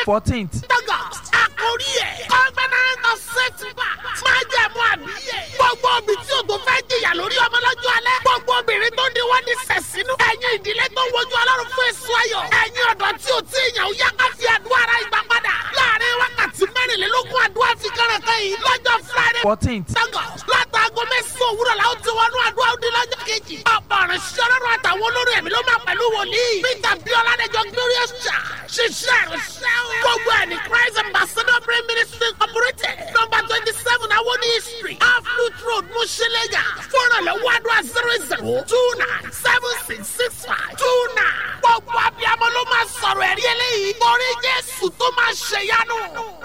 fourteenth August. Àkórí ẹ̀. Covenant of setback. Máa jẹ́ mú àbíyè. Gbogbo obì tí o tó fẹ́ jìyà lórí ọmọ lọ́jọ́ alẹ́. Gbogbo obìnrin tó ní wọ́n ní sẹ̀sínú. Ẹ̀yin ìdílé tó wojú ọlọ́run fún èso ayọ̀. Ẹ̀yin ọ̀dọ́ tí o tí ìyàn ó yá ká fi àdúrà ara ìgbà padà. Láàárín wákàtí mẹ́rìnlélógún àdúrà fi kẹ́rẹ̀kẹ́ yìí lọ́jọ́ Friday. fourteenth August. Látàgọ́ mẹ́sàn-án òwúrọ̀ la ó ti wọnú àdúrà ó di lọ́jọ́ kejì. Ọ̀pọ̀ ọ̀rẹ́ ṣọ́rọ́rọ́ àtàwọn olórí ẹ̀mí ló máa pẹ̀lú wòlíì. Peter Biola Adéjọ Glorious Church. Ṣiṣẹ́ ìrìnsẹ́ o. Gbogbo ẹ̀ ní Christ Ambassador Prayer Ministry Incorporated. Number twenty seven Awoni Street. Aflut Road Mushilega. Fọ́nrán lọ́wọ́ àdúrà zero zero two nine seven six six five two nine. Gbogbo abiyamọ ló máa sọ̀rọ̀ ẹ̀rí eléyìí. Torí Jésù tó máa ṣèyanu.